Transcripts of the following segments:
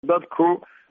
dadku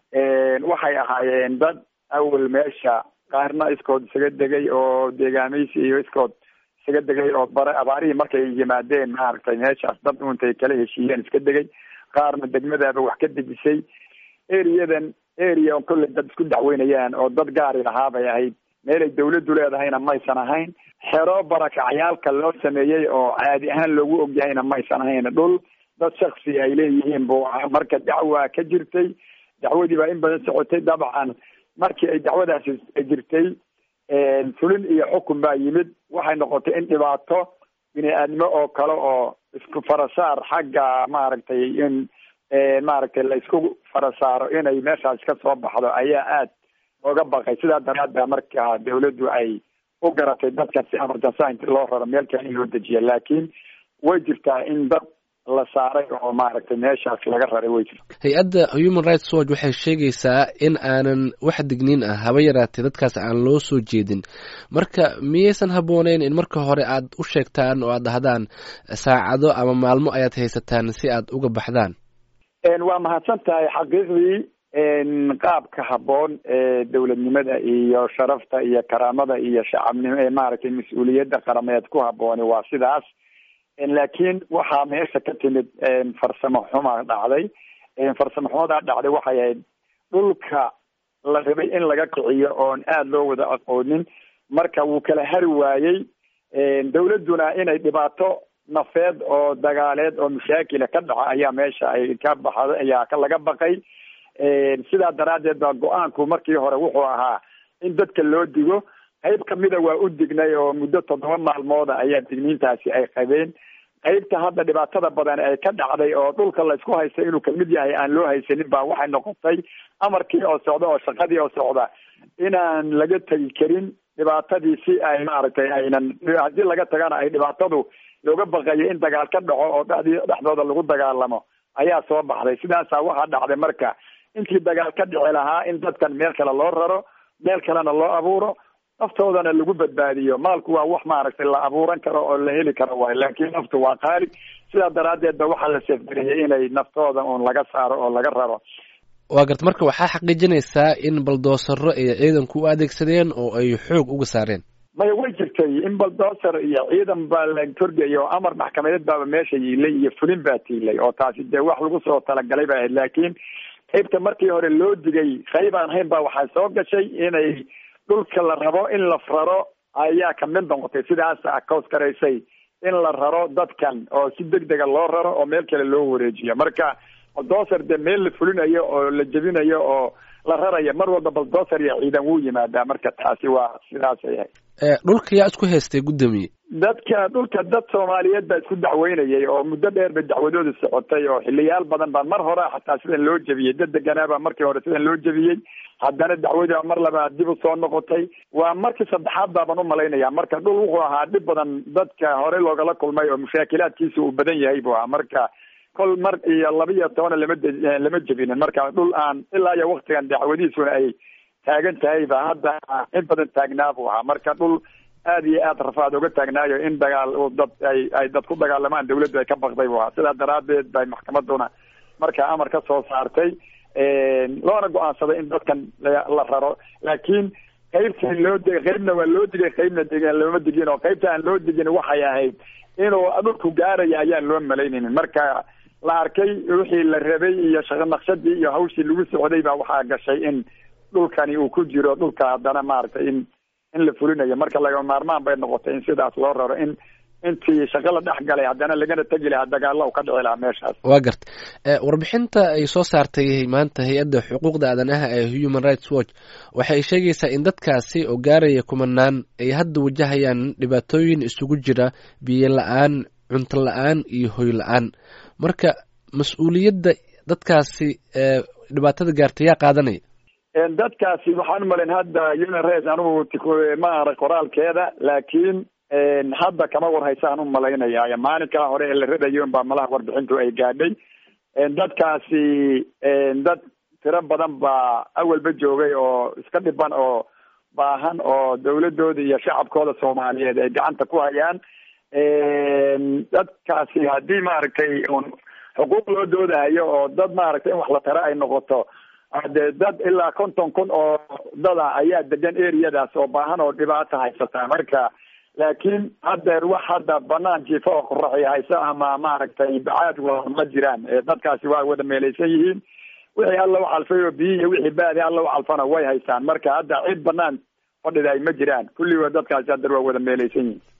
waxay ahaayeen dad awal meesha qaarna iskood isaga degay oo deegaamaysi iyo iskood isaga degay oo bare abaarihii markay yimaadeen maaragtay meeshaas dad untay kala heshiiyeen iska degay qaarna degmadaaba wax ka dejisay eriyadan area on kolley dad isku dacweynayaan oo dad gaari lahaa bay ahayd meelay dawladdu leedahayna maysan ahayn xero barakacyaalka loo sameeyey oo caadi ahaan loogu ogyahayna maysan ahayn dhul dad shaksi ay leeyihiin buu ahaa marka dacwa ka jirtay dacwadii baa in badan socotay dabcan markii ay dacwadaasi jirtay fulin iyo xukun baa yimid waxay noqotay in dhibaato bini aadmo oo kale oo isku farasaar xagga maaragtay in maaragtay la isku farasaaro inay meeshaas ka soo baxdo ayaa aad looga baqay sidaa daraad baa markaa dawladdu ay u garatay dadkan si emergency inti loo raro meel kale in loo dejiya laakiin way jirtaa in dad la saaray oo maaragtay meeshaas laga raray way jirta hay-adda human rights watch waxay sheegaysaa in aanan wax digniin ah haba yaraatee dadkaas aan loo soo jeedin marka miyaysan habbooneyn in marka hore aad u sheegtaan oo aad dhahdaan saacado ama maalmo ayaad haysataan si aad uga baxdaan waa mahadsan tahay xaqiiqdii qaabka habboon ee dowladnimada iyo sharafta iyo karaamada iyo shacabnimo ee maaragtay mas-uuliyadda qarameed ku habbooni waa sidaas laakiin waxaa meesha ka timid farsamo xuma dhacday farsamo xumadaa dhacday waxay ahayd dhulka la rabay in laga kiciyo oon aada loo wada aqoonin marka wuu kala hari waayey dawladduna inay dhibaato nafeed oo dagaaleed oo mashaakila ka dhaca ayaa meesha ay ka baxda ayaa ka laga baqay sidaa daraaddeed baa go-aanku markii hore wuxuu ahaa in dadka loo digo qayb kamida waa u dignay oo muddo toddoba maalmooda ayaa digniintaasi ay qabeen qaybta hadda dhibaatada badan ay ka dhacday oo dhulka la isku haysta inuu kamid yahay aan loo haysanin baa waxay noqotay amarkii oo socda oo shaqadii oo socda inaan laga tegi karin dhibaatadii si ay maaragtay aynan haddii laga tagana ay dhibaatadu looga baqayo in dagaal ka dhaco oo dhexdii dhexdooda lagu dagaalamo ayaa soo baxday sidaasaa waxaa dhacday marka intii dagaal ka dhici lahaa in dadkan meel kale loo raro meel kalena loo abuuro naftoodana lagu badbaadiyo maalku waa wax maaragtay la abuuran karo oo la heli karo waay laakiin naftu waa qaali sidaa daraaddeed ba waxaa la seefgariyay inay naftooda uun laga saaro oo laga raro waa garta marka waxaa xaqiijinaysaa in baldoosaro ay ciidanku u adeegsadeen oo ay xoog uga saareen maya way jirtay in baldoser iyo ciidan baa la kordhayay oo amar maxkamadeed baaba meesha yiilay iyo fulin baa tiilay oo taasi dee wax lagu soo talagalay ba ahayd laakiin qaybta markii hore loo digay qayb aan hayn baa waxaa soo gashay inay dhulka la rabo in la raro ayaa kamid noqotay sidaasa koos garaysay in la raro dadkan oo si deg dega loo raro oo meel kale loo wareejiyo marka baldoser dee meel la fulinayo oo la jebinayo oo la rarayo mar walba baldoser iyo ciidan wuu yimaadaa marka taasi waa sidaasay ahayd dhulka yaa isku haystay guddoomiye dadka dhulka dad soomaaliyeed baa isku dacweynayay oo muddo dheer ba dacwadooda socotay oo xiliyaal badan baa mar hore xataa sidan loo jebiyey dad deganaabaa markii hore sidan loo jebiyey haddana dacwadii mar labaad dib u soo noqotay waa markii saddexaad baaban umalaynaya marka dhul wuxuu ahaa dhib badan dadka hore loogala kulmay oo mushaakilaadkiisa uu badan yahay buu ahaa marka kol mar iyo laba iyo tobana lama lama jebinin marka dhul aan ilaa iyo waktigan dacwadiisuna ay taagan tahay ba hadda in badan taagnaa buu ahaa marka dhul aada iyo aad rafaad uga taagnaayo in dagaal dad ay ay dad ku dagaalamaan dawladdu ay ka baqday buu ahaa sidaa daraaddeed bay maxkamaduna markaa amar ka soo saartay loona go-aansaday in dadkan la raro laakiin qaybtii loo digay qaybna waa loo digay qaybna deg looma digin oo qaybta aan loo digin waxay ahayd inuu dhulku gaaraya ayaan loo malaynaynin marka la arkay wixii la rabay iyo shaqo naqshadii iyo hawshii lagu socday baa waxaa gashay in dhulkani uu ku jiro dhulka haddana maaragtay in in la fulinayo marka laga maarmaan bay noqotay in sidaas loo raro in intii shaqo la dhex galay haddana lagana tegi lahaa dagaalla u ka dhici lahaa meeshaas waa garta warbixinta ay soo saartay maanta hay-adda xuquuqda aadanaha ee human rights watch waxay sheegaysaa in dadkaasi oo gaaraya kumanaan ay hadda wajahayaan dhibaatooyin isugu jira biyo la-aan cunto la-aan iyo hoy la-aan marka mas-uuliyadda dadkaasi dhibaatada gaartay yaa qaadanaya dadkaasi waxaan umalayn hadda human rights anugu ma arag qoraalkeeda laakiin hadda kama warhaysaan u malaynaya maalinkaa hore ee la radayo baa malaha warbixintu ay gaadhay dadkaasi dad tiro badan baa awalba joogay oo iska dhiban oo baahan oo dawladooda iyo shacabkooda soomaaliyeed ay gacanta ku hayaan dadkaasi haddii maaragtay un xuquuq loo doodayo oo dad maaragtay in wax la taro ay noqoto dee dad ilaa konton kun oo dada ayaa degan areadaas oo baahan oo dhibaata haysata marka laakiin haddeer wax hadda banaan jiifo oo qoraxi hayso ama maaragtay bacaad wa ma jiraan dadkaasi waa wada meelaysan yihiin wixii alla u calfay oo biyi iyo wixii baadi alla u calfana way haystaan marka hadda cid banaan fadhida ay ma jiraan kulligood dadkaasi haddeer waa wada meelaysan yihiin